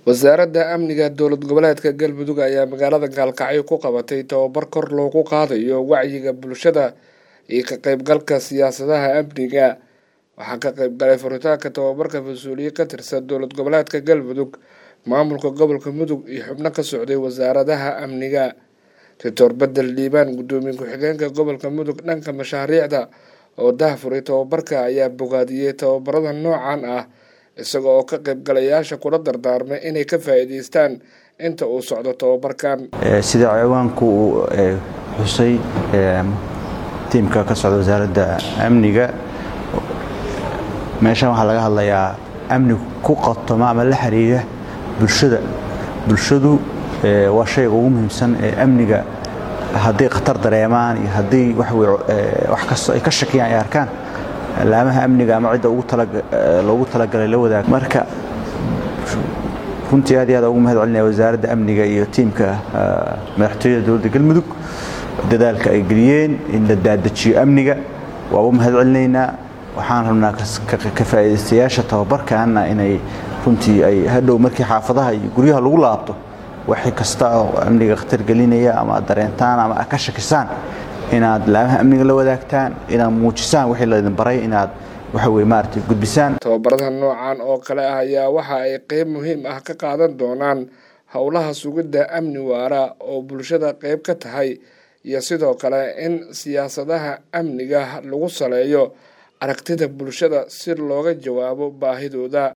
wasaaradda amniga dowlad goboleedka galmudug ayaa magaalada gaalkacyo ku qabatay tababar kor loogu qaadayo wacyiga bulshada iyo ka qeybgalka siyaasadaha amniga waxaa ka qeybgalay furitaanka tababarka mas-uuliye ka tirsan dowlad goboleedka galmudug maamulka gobolka mudug iyo xubno ka socday wasaaradaha amniga doctor bedel dhiibaan guddoomiye ku-xigeenka gobolka mudug dhanka mashaariicda oo dahfuray tababarka ayaa bogaadiyey tababarada noocan ah isaga oo ka qaybgalayaasha kula dardaarmay inay ka faa'iidaystaan inta uu socdo tababarkan sida ciwaanku uu xusay tiimka ka socda wasaaradda amniga meeshan waxaa laga hadlayaa amni ku qatoma ama la xiriira bulshada bulshadu waa shayga ugu muhiimsan ee amniga hadday khatar dareemaan iyo haddii wax kastoo ay ka shakiyaan ay arkaan laamaha amniga ama cidda loogu talagalay la wadaag marka runtii aad iyo aad ugu mahad celinaya wasaaradda amniga iyo tiimka madaxtooyada dowladda galmudug dadaalka ay geliyeen in la daadajiyo amniga waa u mahad celinaynaa waxaan rabnaa ka faa'iidaystayaasha tababarkaana inay runtii ay hadhow markii xaafadaha iyo guryaha lagu laabto waxay kasta oo amniga khatar gelinaya ama ad dareentaan ama ad ka shakisaan inaad laamaha amniga la wadaagtaan inaad muujisaan wixii laydin baray inaad waxa weye maaragtay gudbisaan tababarada noocan oo kale ah ayaa waxa ay qeyb muhiim ah ka qaadan doonaan howlaha sugidda amni waara oo bulshada qeyb ka tahay iyo sidoo kale in siyaasadaha amniga lagu saleeyo aragtida bulshada si looga jawaabo baahidooda